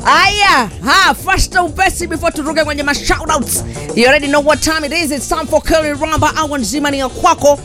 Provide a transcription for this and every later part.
Aya, ha, faster upesi before turuke kwenye ma shoutouts. You already know what time it is. It's time for Kelly Ramba. Awa nzima ni ya kwako.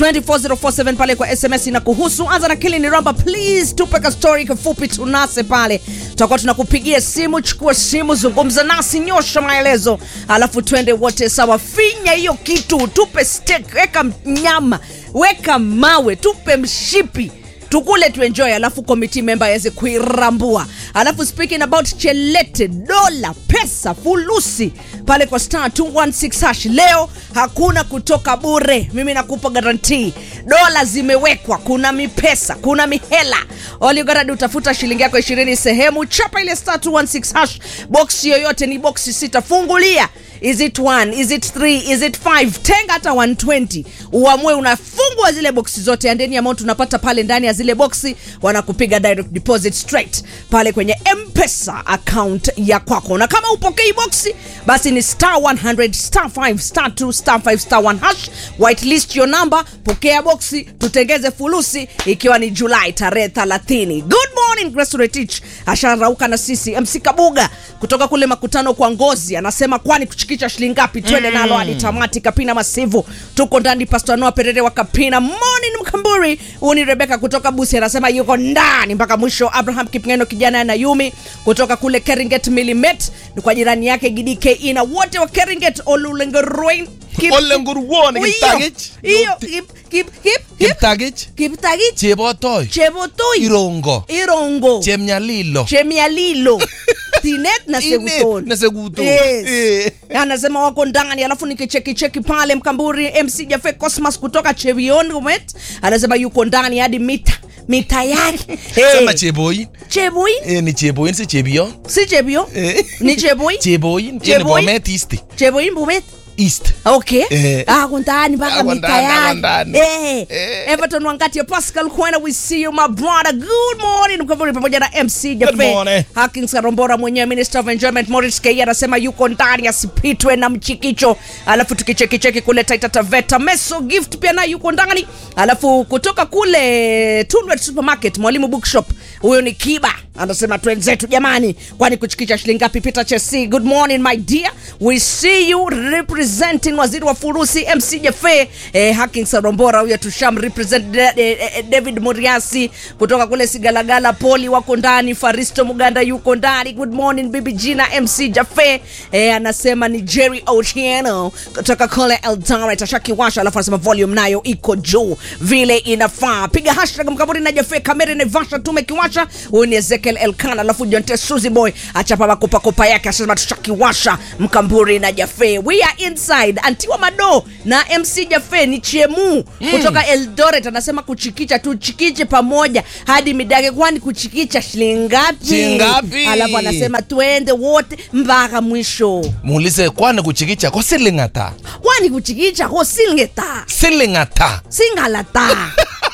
24047 pale kwa SMS na kuhusu. Anza na Kelly Ramba, please tupe ka story kifupi tunase pale. Tutakuwa tunakupigia simu, chukua simu, zungumza nasi, nyosha maelezo. Alafu twende wote sawa. Finya hiyo kitu, tupe steak, weka nyama, weka mawe, tupe mshipi tukule tuenjoy alafu committee member aweze kuirambua alafu speaking about chelete dola pesa fulusi pale kwa star 216 hash leo hakuna kutoka bure mimi nakupa garantii dola zimewekwa kuna mipesa kuna mihela oligaradi utafuta shilingi yako ishirini sehemu chapa ile star 216 hash box yoyote ni boksi sita fungulia is it one is it three is it five tenga hata 120 uamue unafungua zile boksi zote andeni amount unapata pale ndani ya zile boksi wanakupiga direct deposit straight pale kwenye mpesa account ya kwako na kama upokei boksi basi ni star 100 star 5 star 2 star 5 star 1 hash whitelist your number pokea boksi tutengeze fulusi ikiwa ni julai tarehe 30 good morning Grace Retich asharauka na sisi mc kabuga kutoka kule makutano kwa ngozi anasema kwani kuchikicha shilingi ngapi twende nalo hadi tamati kapina masivu tuko ndani pastor noa perere wa kapina morning mkamburi huu ni rebeka kutoka busi anasema yuko ndani mpaka mwisho abraham kipngeno kijana na yumi kutoka kule keringet milimet ni kwa jirani yake gidke na wote wa keringet olulengeroin Olenguruwon, Kiptagich. hiyo kip kip kip kip Kiptagich, kiptagich Chebotoi, chebotoi Irongo, irongo Chemnyalilo, chemialilo tinet na Inet seguton na Seguton. Yes. Eh. anasema wako ndani alafu nikichekicheki pale mkamburi mc jafe cosmas kutoka chevionmet anasema yuko ndani hadi mita mita yake Sema hey. Cheboin. cheboi Eh, ni Cheboin si Chebion. si chebio Eh. ni cheboi Cheboin, tiene Cheboin. Bomet East. cheboi mbubet East. okay Eh. ako ndani mpaka Ako mita ndani, ako yake ndani. Eh. Eh. everton wangati pascal kwena we see you my brother good morning mkamburi pamoja na mc Good jafe morning. Hakins Karombora mwenyewe Minister of Enjoyment Morris Kei anasema yuko ndani asipitwe na mchikicho. Alafu tukichekicheki kule Taita Taveta Meso Gift pia naye yuko ndani. Alafu kutoka kule Tunwet Supermarket Mwalimu Bookshop huyo ni Kiba anasema twenzetu jamani, kwani kuchikicha shilingi ngapi? Peter Chesi, good morning my dear, we see you representing waziri wa furusi MC Jafe eh, Hakins Karombora huyo tusham represent eh, eh, David Muriasi kutoka kule Sigalagala, Poli wako ndani, Faristo Muganda yuko ndani. Good morning bibi Gina MC Jafe eh, anasema ni Jerry Otieno kutoka kule Eldoret ashakiwasha, alafu anasema volume nayo iko juu vile inafaa. Piga hashtag mkaburi na Jafe kamera Naivasha tumekiwasha. Huyu ni Ezekiel Elkan, alafu Jonte Suzy Boy achapa makopakopa yake, asema tushakiwasha mkamburi na Jafe. We are inside Antiwa Mado na MC Jafe ni chemu kutoka Eldoret anasema kuchikicha tuchikiche pamoja hadi midage, kwani kuchikicha shilingi ngapi? Shilingi ngapi? Alafu anasema twende wote mpaka mwisho, Muulize kwani kuchikicha kwa siling ata? kwani kuchikicha ho singeta Siling ata. singalata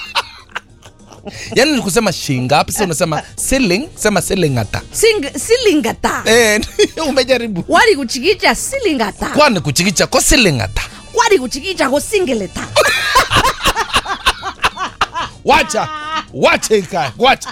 Yaani ni kusema shingapi sasa unasema siling, sema siling ata. Sing, silingata Eh, umejaribu. wali kuchikicha silingata Kwani kuchikicha kwa siling ata? wali kuchikicha ho singeleta Wacha. Wacha ikae. Wacha.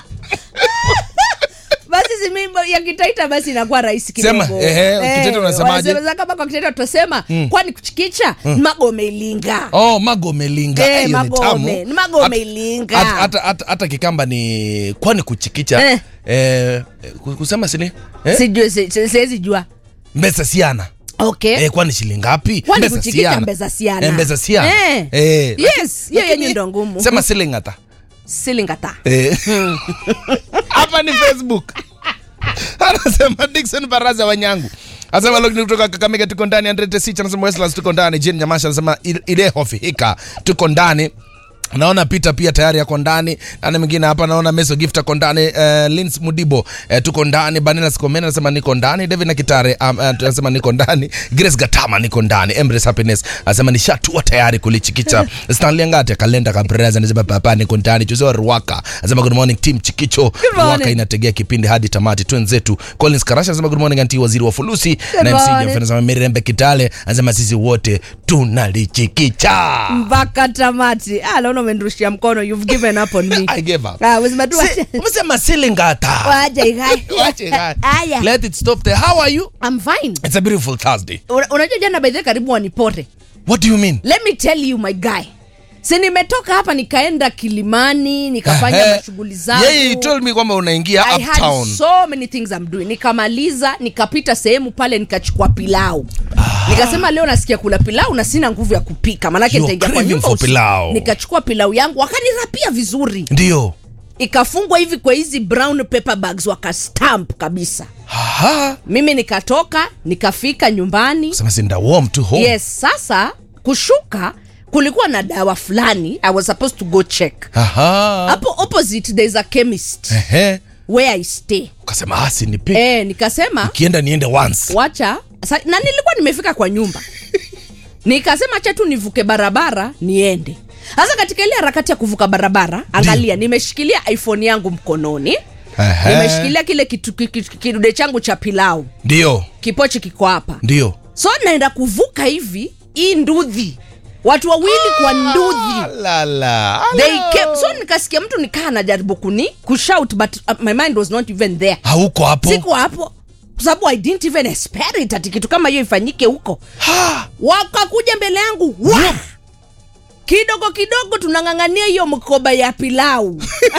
basi simimbo ya kitaita basi inakuwa rahisi Sema, kidogo ehe, Kitaita unasemaje? wanasema kama kwa kitaita tutasema kwani kuchikicha magome ilinga Oh, magome linga. Eh, Eh, hiyo ni magome. tamu. Ni magome Hata- ilinga. hata- hata- hata- Hata kikamba ni kwani kuchikicha. Eh. Eh, ku- kusema sini? Eh? sijui si- si- siwezi jua Mbesa siana. okay Eh, kwani shilingi ngapi? Kwani Mbesa kuchikicha siana. mbesa siana. Eh, mbesa siana. Eh. Eh. Yes, hiyo lakini- yenye ndo ngumu. Sema siling ata. silingata Eh. Hapa ni Facebook. Anasema Dickson Baraza Wanyangu. Anasema logni kutoka Kakamega tuko ndani, Andre Tesich anasema Westlands tuko ndani, Jane Nyamasha anasema ile hofi hika tuko ndani. Naona Peter pia tayari yako ndani. Nani mwingine hapa naona Meso Gift ako ndani. Uh, Lins Mudibo uh, tuko ndani. Banela Sikomena anasema niko ndani. David na Kitare um, uh, anasema niko ndani. Grace Gatama niko ndani. Embrace Happiness anasema nishatua tayari kulichikicha. Stanley Ngate kalenda kabreza anasema papa niko ndani. Jose Ruaka anasema good morning team Chikicho. morning. Ruaka inategea kipindi hadi tamati twenzetu. Collins Karasha anasema good morning anti waziri wa fulusi. Na MC morning. Jeff anasema Mirembe Kitale anasema sisi wote tunalichikicha. mpaka tamati Ah, naona umenirushia mkono you've given up on me I gave up. ah umesema tu Si- umesema silingata waje gai Wache gai. haya let it stop there how are you i'm fine it's a beautiful thursday Una- unajua jana by the way karibu wanipore what do you mean let me tell you my guy si nimetoka hapa nikaenda kilimani nikafanya Ehe. mashughuli zangu yeye he told me kwamba unaingia I had uptown so many things I'm doing. Nikamaliza, nikapita sehemu pale nikachukua pilau. Nikasema leo nasikia kula pilau na sina nguvu ya kupika. Maanake You're nitaingia kwa craving nyumba for usiku. pilau. Nikachukua pilau yangu wakanirapia vizuri. ndio Ikafungwa hivi kwa hizi brown paper bags wakastamp kabisa. Aha. Mimi nikatoka, nikafika nyumbani. sema sinda warm to home Yes, sasa kushuka kulikuwa na dawa fulani I was supposed to go check. Aha. Hapo opposite there is a chemist Ehe. where I stay. ukasema asi nipike Eh, nikasema kienda niende once wacha sa, na nilikuwa nimefika kwa nyumba nikasema acha tu nivuke barabara niende sasa katika ile harakati ya kuvuka barabara angalia nimeshikilia iphone yangu mkononi Ehe. nimeshikilia kile kitu- ki- ki- kidude changu cha pilau ndio kipochi kiko hapa ndio so naenda kuvuka hivi hii ndudhi watu wawili kwa ndudhi lala they came, so nikasikia mtu nikaa anajaribu kuni kushout but uh, my mind was not even there hauko hapo siko hapo kwa sababu i didn't even expect it ati kitu kama hiyo ifanyike huko Ha. wakakuja mbele yangu wa! kidogo kidogo tunang'ang'ania hiyo mkoba ya pilau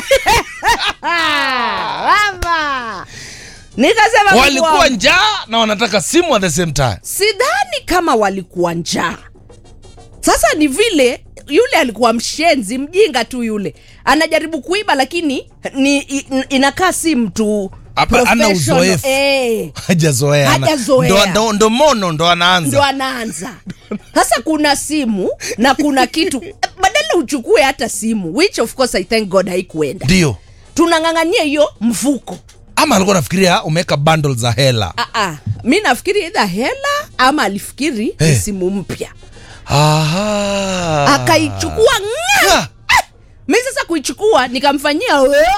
Mama. nikasema Mungu walikuwa wangu, njaa na wanataka simu at the same time sidhani kama walikuwa njaa sasa ni vile yule alikuwa mshenzi mjinga tu yule anajaribu kuiba lakini ni i- inakaa si mtu Hapa ana professional. uzoefu. Eh. hajazoea ana- Hajazoea. ndo, ndo, ndo mono ndo ndo anaanza anaanza sasa kuna simu na kuna kitu badala uchukue hata simu which of course i thank god haikuenda ndio tunang'ang'ania hiyo mfuko ama alikuwa nafikiria umeweka bundle za hela Aa, mi nafikiri idha hela ama alifikiri ni Eh. simu mpya Aha. akaichukua ng'a! Ah, mi sasa kuichukua nikamfanyia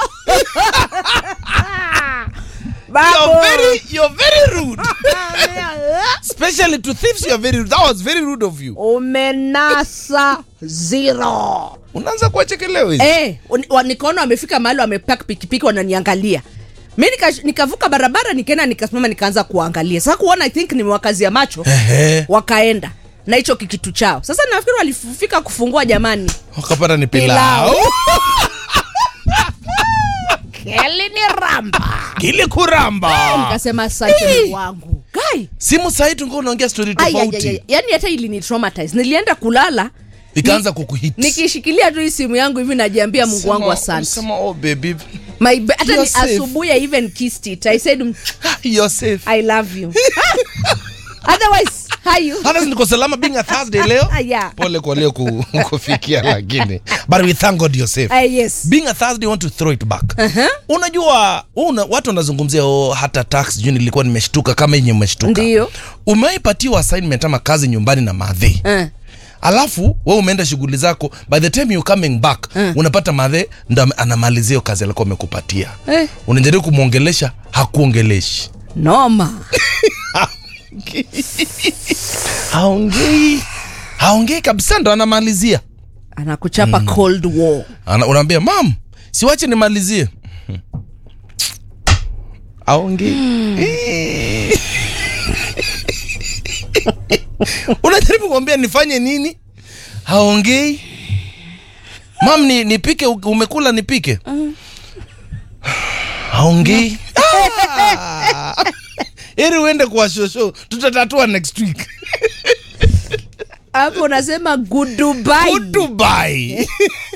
you're very, you're very rude especially to thieves you're very rude. that was very rude of you umenasa zero unaanza kuwachekelea hizi eh, uni- wa- nikaona wamefika mahali wamepak pikipiki wananiangalia mi nika- nikavuka barabara nikaenda nikasimama nikaanza kuangalia sasa kuona i think nimewakazia macho Ehe. wakaenda na hicho kikitu chao sasa nafikiri walifika kufungua jamani wakapata ni pilau kelini ramba kile kuramba nikasema asante Mungu wangu gai simu sahii tungua unaongea stori Ai, ai, ai, ai. tofauti yaani hata ilini traumatize nilienda kulala ikaanza kukuhit nikishikilia tu hii simu yangu hivi najiambia mungu wangu Sema- asante sema, oh baby My ba- hata You're ni safe. asubuhi i even kissed it i said "Mm, you're safe i love you otherwise how you hata niko salama being a thursday leo Ah, yeah. pole kwa leo ku, kufikia lakini but we thank god you're safe Ah, yes being a thursday I want to throw it back Uh-huh. unajua una, watu wanazungumzia oh, hata tax juu nilikuwa nimeshtuka kama yenye umeshtuka Ndiyo. umewaipatiwa assignment ama kazi nyumbani na madhe Eh. alafu we umeenda shughuli zako by the time you coming back unapata madhe ndo ame- anamalizia hiyo kazi alikuwa amekupatia Eh. unajaribu kumwongelesha hakuongeleshi noma haongei haongei kabisa ndo anamalizia anakuchapa cold war Ana, unaambia mam siwache nimalizie aongei unajaribu kumwambia nifanye nini haongei mam ni, nipike u- umekula nipike haongei Ah. ili uende kwa shosho tutatatua next week hapo unasema goodbye Dubai.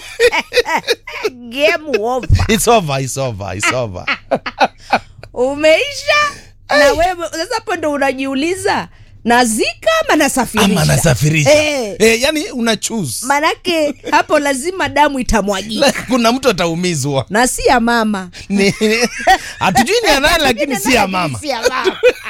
game over It's over, it's over, it's over. umeisha na wewe sasa hapo ndo unajiuliza nazika ama nasafirisha ama nasafirisha Eh. eh, yani una choose manake hapo lazima damu itamwagika kuna mtu ataumizwa na si ya mama Ni- hatujui ni ya nani lakini si ya mama Si ya mama.